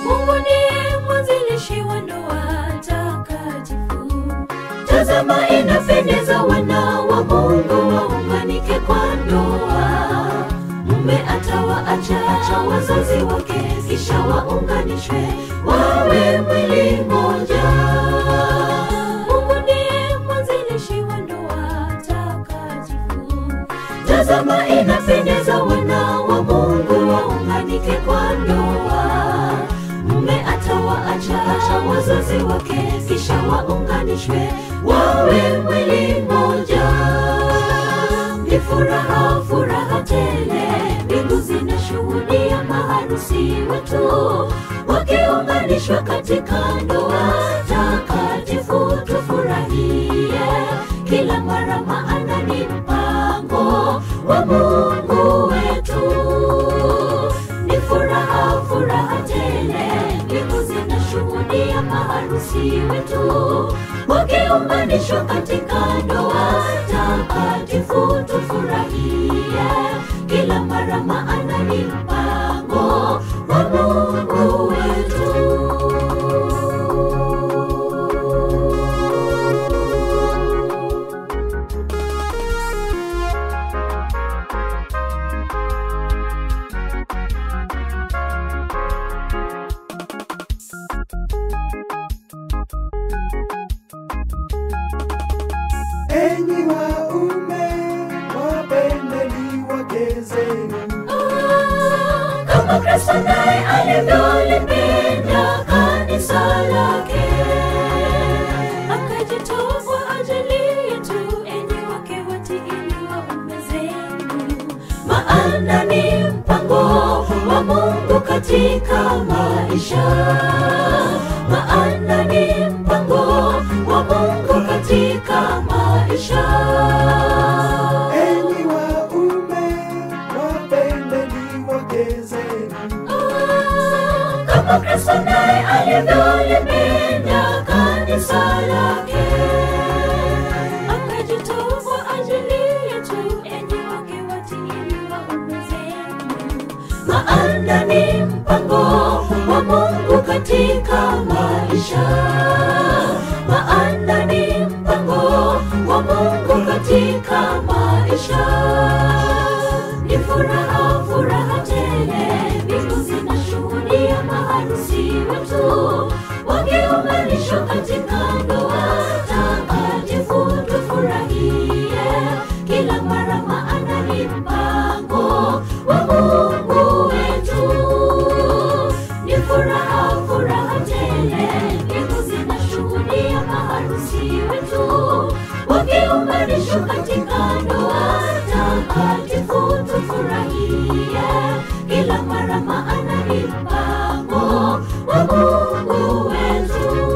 Mungu ndiye mwanzilishi wa ndoa takatifu. Tazama, inapendeza wana wa Mungu waunganike kwa ndoa. Mume atawaacha wazazi wake, kisha waunganishwe wawe mwili mmoja. Mungu ndiye mwanzilishi wa ndoa takatifu. Tazama, inapendeza wana wa Mungu waunganike kwa ndoa. Mume atawaacha wazazi wake, kisha waunganishwe wawe mwili mmoja. Ni furaha, furaha tele, mbingu zinashuhudia maharusi wetu wakiunganishwa katika ndoa takatifu. Tufurahie kila mara, maana ni mpango wa Mungu wetu. Ni furaha, furaha tele, mbingu zinashuhudia maharusi wetu wakiunganishwa katika ndoa takatifu. Tufurahie kila mara, maana ni mpango wa Mungu wetu. Enyi waume, wapendeni wake zenu. kama Kristo naye alivyolipenda kanisa lake, akajitoa kwa ajili yetu. Enyi wake watiini waume zenu, maana ni mpango wa Mungu katika maisha, maana ni mpango wa Mungu katika maisha. Enyi waume, wapendeni wake zenu. kama Kristo naye alivyolipenda kanisa lake, akajitoa kwa ajili yetu. Enyi wake watiini waume zenu, maana ni mpango wa Mungu katika maisha, maana ni mpango wa Mungu katika maisha ni furaha, furaha tele, mbingu zinashuhudia maharusi wetu wakiunganishwa katika ndoa takatifu. Tufurahie kila mara, maana ni mpango wa Mungu wetu. Ni furaha, furaha tele, mbingu zinashuhudia maharusi wetu wakiunganishwa katika ndoa takatifu. Tufurahie kila mara, maana ni mpango wa Mungu wetu.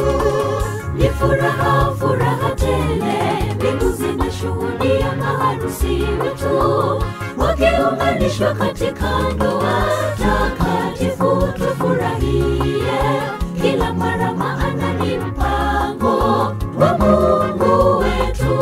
Ni furaha, furaha tele, mbingu zinashuhudia maharusi wetu wakiunganishwa katika ndoa takatifu. Tufurahie kila mara, maana ni mpango wa Mungu wetu.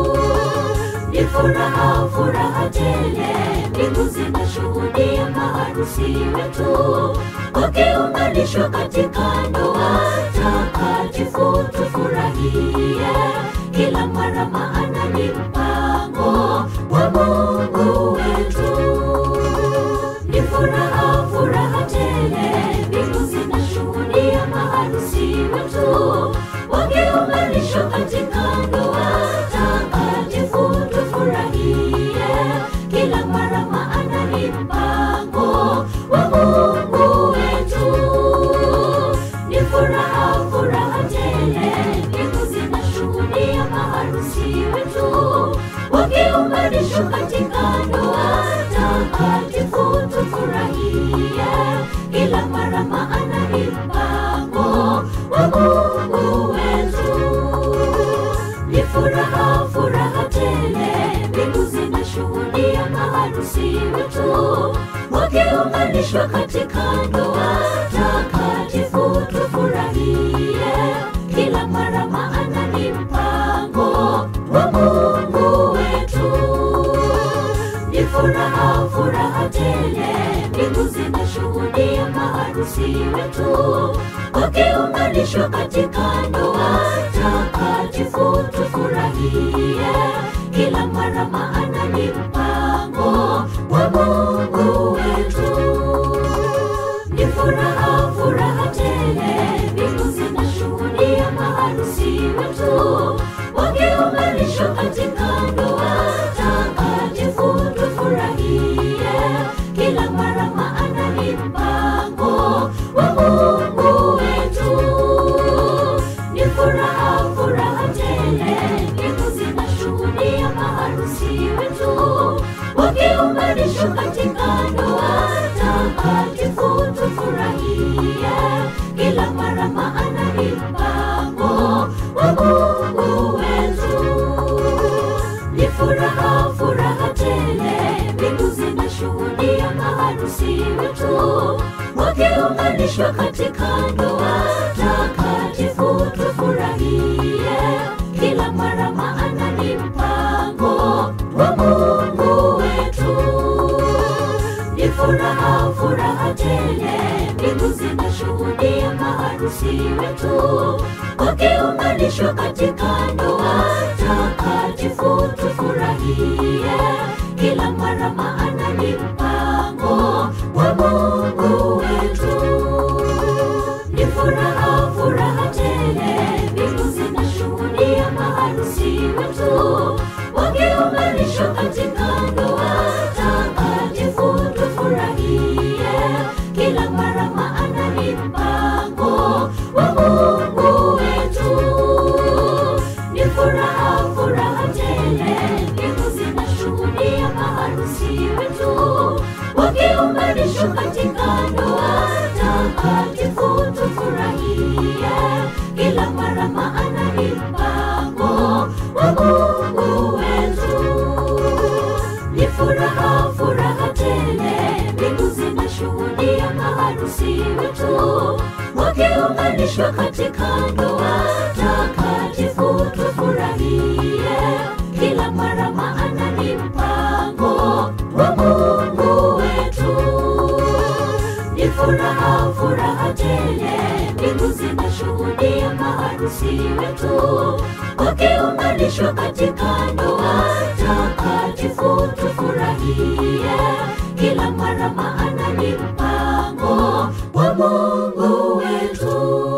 Ni furaha, furaha tele, mbingu zinashuhudia maharusi wetu wakiunganishwa katika ndoa takatifu. Tufurahie kila mara, maana ni mpango wa Mungu wetu. Ni furaha, furaha tele, mbingu zinashuhudia maharusi wetu wakiunganishwa katika ndoa takatifu. Tufurahie kila mara, maana ni mpango wa Mungu wetu. Ni furaha, furaha tele, mbingu zinashuhudia maharusi wetu wakiunganishwa katika ndoa takatifu. Tufurahie kila mara, maana ni mpango wa Mungu wetu. Ni furaha, furaha tele, mbingu zinashuhudia maharusi wetu wakiunganishwa katika ndoa takatifu. Tufurahie kila mara, maana ni mpango wa Mungu wetu. Ni furaha, furaha tele, mbingu zinashuhudia maharusi maharusi wetu wakiunganishwa katika ndoa takatifu tufurahie kila mara maana ni mpango wa mungu wetu ni furaha furaha tele mbingu zinashuhudia maharusi wetu wakiunganishwa katika ndoa takatifu tufurahie kila mara maana ni mpango wa mungu wetu ni furaha furaha tele mbingu zinashuhudia maharusi wetu wakiunganishwa katika ndoa takatifu tufurahie kila mara maana ni mpango wa mungu wetu ni furaha furaha tele mbingu zinashuhudia maharusi wetu wakiunganishwa katika ndoa takatifu tufurahie kila mara maana ni mpango wa mungu wetu ni furaha furaha tele mbingu zinashuhudia maharusi wetu wakiunganishwa katika ndoa takatifu tufurahie kila mara maana ni mpango wa mungu wetu ni furaha furaha tele mbingu zinashuhudia maharusi wetu wakiunganishwa katika ndoa takatifu tufurahie kila mara maana ni mpango wa mungu wetu ni furaha furaha tele mbingu zinashuhudia maharusi wetu wakiunganishwa katika ndoa takatifu tufurahie kila mara maana ni mpango wa mungu wetu ni furaha furaha tele mbingu zinashuhudia maharusi wetu wakiunganishwa katika ndoa takatifu tufurahie kila mara maana ni mpango wa mungu wetu ni furaha furaha tele mbingu zinashuhudia maharusi wetu wakiunganishwa katika ndoa takatifu tufurahie kila mara maana ni mpango wa mungu wetu